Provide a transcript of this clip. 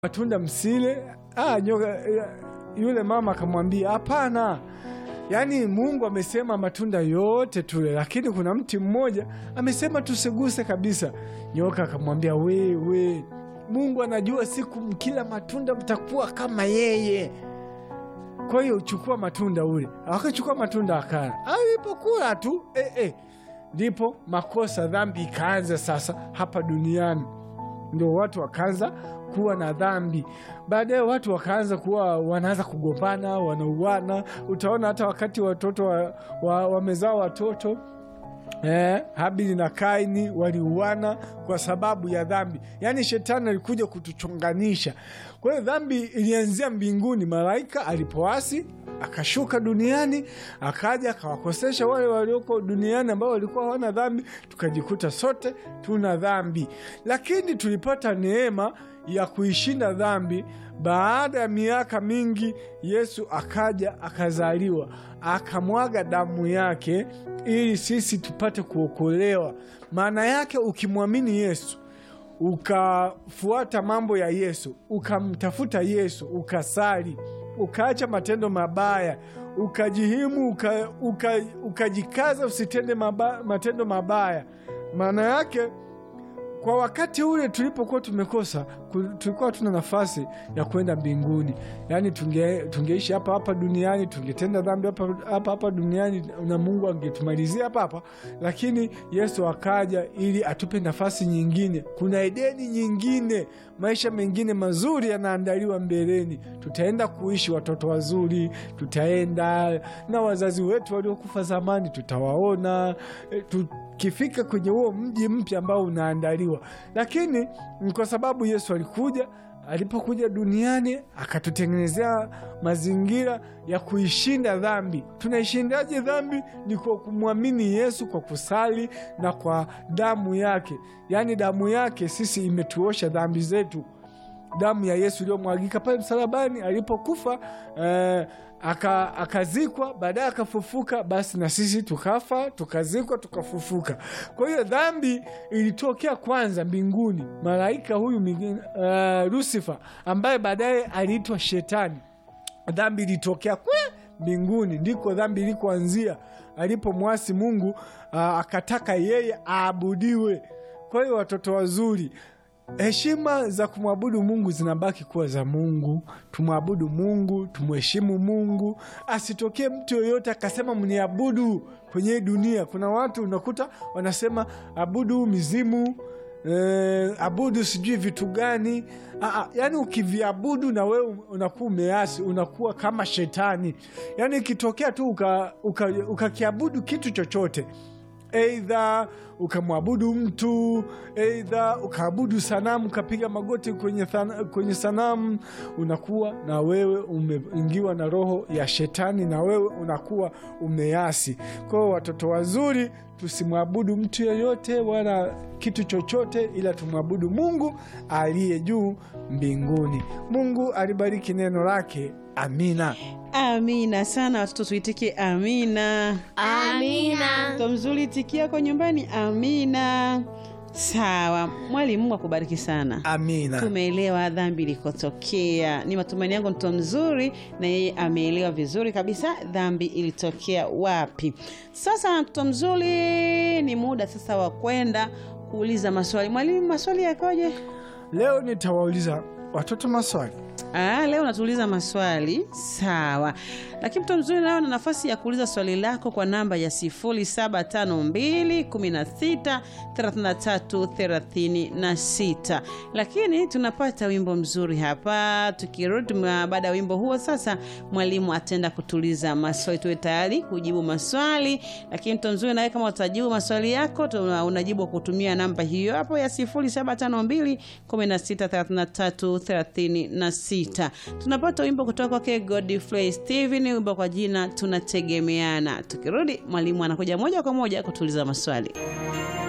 matunda msile. Ah, nyoka yule mama akamwambia hapana, yaani Mungu amesema matunda yote tule, lakini kuna mti mmoja amesema tusiguse kabisa. Nyoka akamwambia wewe, Mungu anajua siku mkila matunda mtakuwa kama yeye, kwa hiyo uchukua matunda ule. Akachukua matunda akala, alipokula tu eh, eh, ndipo makosa, dhambi ikaanza sasa hapa duniani ndio watu wakaanza kuwa na dhambi. Baadaye watu wakaanza kuwa wanaanza kugombana, wanauana. Utaona hata wakati watoto wamezaa wa, wa watoto eh, Habili na Kaini waliuana kwa sababu ya dhambi. Yaani shetani alikuja kutuchonganisha. Kwa hiyo dhambi ilianzia mbinguni, malaika alipoasi akashuka duniani akaja akawakosesha wale walioko duniani ambao walikuwa hawana dhambi, tukajikuta sote tuna dhambi, lakini tulipata neema ya kuishinda dhambi. Baada ya miaka mingi, Yesu akaja akazaliwa, akamwaga damu yake ili sisi tupate kuokolewa. Maana yake ukimwamini Yesu ukafuata mambo ya Yesu, ukamtafuta Yesu, ukasali ukaacha matendo mabaya, ukajihimu, ukajikaza, uka, uka usitende maba, matendo mabaya. Maana yake kwa wakati ule tulipokuwa tumekosa, tulikuwa hatuna nafasi ya kwenda mbinguni. Yaani tunge, tungeishi hapa hapa duniani, tungetenda dhambi hapa hapa hapa duniani na Mungu angetumalizia hapa hapa, lakini Yesu akaja ili atupe nafasi nyingine. Kuna Edeni nyingine, maisha mengine mazuri yanaandaliwa mbeleni. Tutaenda kuishi watoto wazuri, tutaenda na wazazi wetu waliokufa zamani, tutawaona tukifika kwenye huo mji mpya ambao unaandaliwa. Lakini kwa sababu Yesu alikuja, alipokuja duniani akatutengenezea mazingira ya kuishinda dhambi. Tunaishindaje dhambi? Ni kwa kumwamini Yesu, kwa kusali na kwa damu yake. Yaani damu yake sisi imetuosha dhambi zetu. Damu ya Yesu iliyomwagika pale msalabani alipokufa, eh, akazikwa, baadaye akafufuka. Basi na sisi tukafa, tukazikwa, tukafufuka. Kwa hiyo dhambi ilitokea kwanza mbinguni, malaika huyu uh, Lusifa ambaye baadaye aliitwa Shetani. Dhambi ilitokea kwe mbinguni, ndiko dhambi ilikoanzia, alipomwasi Mungu uh, akataka yeye aabudiwe. Kwa hiyo watoto wazuri heshima za kumwabudu Mungu zinabaki kuwa za Mungu. Tumwabudu Mungu, tumheshimu Mungu. Asitokee mtu yoyote akasema mniabudu kwenye hii dunia. Kuna watu unakuta wanasema abudu mizimu, eh, abudu sijui vitu gani. Aa, yani ukiviabudu na wewe unakuwa umeasi, unakuwa kama shetani. Yani ikitokea tu ukakiabudu uka, uka kitu chochote Eidha ukamwabudu mtu, eidha ukaabudu sanamu, ukapiga magoti kwenye, kwenye sanamu, unakuwa na wewe umeingiwa na roho ya shetani, na wewe unakuwa umeasi. Kwa hiyo watoto wazuri, tusimwabudu mtu yeyote wala kitu chochote, ila tumwabudu Mungu aliye juu mbinguni. Mungu alibariki neno lake. Amina. Amina sana watoto, tuitike amina. Amina. Mtoto mzuri, itikia kwa nyumbani amina. Sawa, mwalimu Mungu akubariki sana. Amina. Tumeelewa dhambi ilikotokea. Ni matumaini yangu mtoto mzuri na yeye ameelewa vizuri kabisa dhambi ilitokea wapi. Sasa mtoto mzuri, ni muda sasa wa kwenda kuuliza maswali. Mwalimu, maswali yakoje leo? Nitawauliza watoto maswali. Ah, leo natuuliza maswali sawa, lakini mtoto mzuri leo na nafasi ya kuuliza swali lako kwa namba ya 0752163336 lakini tunapata wimbo mzuri hapa. Tukirudi baada ya wimbo huo, sasa mwalimu ataenda kutuliza maswali, tuwe tayari kujibu maswali. Lakini mtoto mzuri, nawe kama utajibu maswali yako, unajibu kutumia namba hiyo hapo ya 0752163336 tunapata wimbo kutoka kwake Godfrey Steven, wimbo kwa jina tunategemeana. Tukirudi mwalimu anakuja moja kwa moja kutuliza maswali.